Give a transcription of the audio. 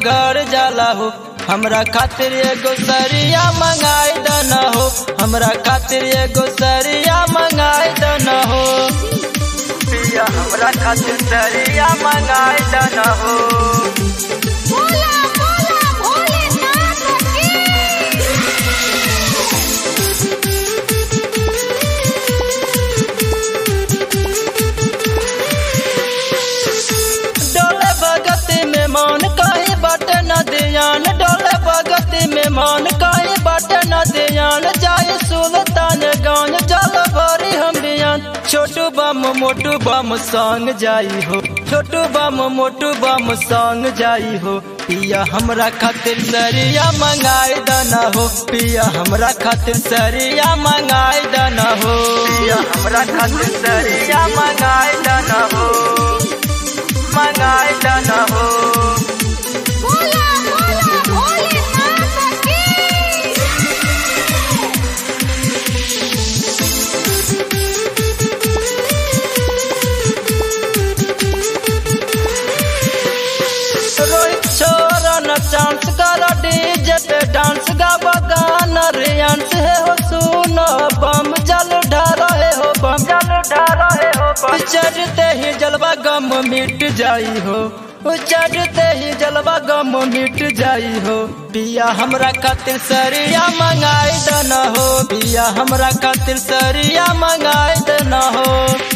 बगड़ जाला हो हमरा खातिर एगो सरिया मंगाई दन हो हमरा खातिर एगो सरिया मंगाई दन हो पिया हमरा खातिर सरिया मंगाई दन हो बोला बोला भोलेनाथ की डोले भगती में मान काहे बट न दियान डोले भगती में मान काहे बट न दियान जाए सुल्तान गान जल भरी हम बियान छोटू बम मोटू बम संग जाई हो छोटू बम मोटू बम संग जाई हो पिया हमरा खातिर सरिया मंगाई दना हो पिया हमरा खातिर सरिया मंगाई दना हो पिया हमरा खातिर सरिया मंगाई दना हो मंगाई दना हो बोला बोला भोलेनाथ की रोहित छोरा न चांस कर डीजे पे डांस गावा गाना रियांस है हो सुनो बम जल ढारो है हो बम जल ढारो है हो बम चढ़ते ही जलवा गम मिट जाई हो चढ़ते ही जलवा गम मिट जाई हो पिया हमरा खातिर सरिया मंगाई दना हो पिया हमरा खातिर सरिया मंगाई दना हो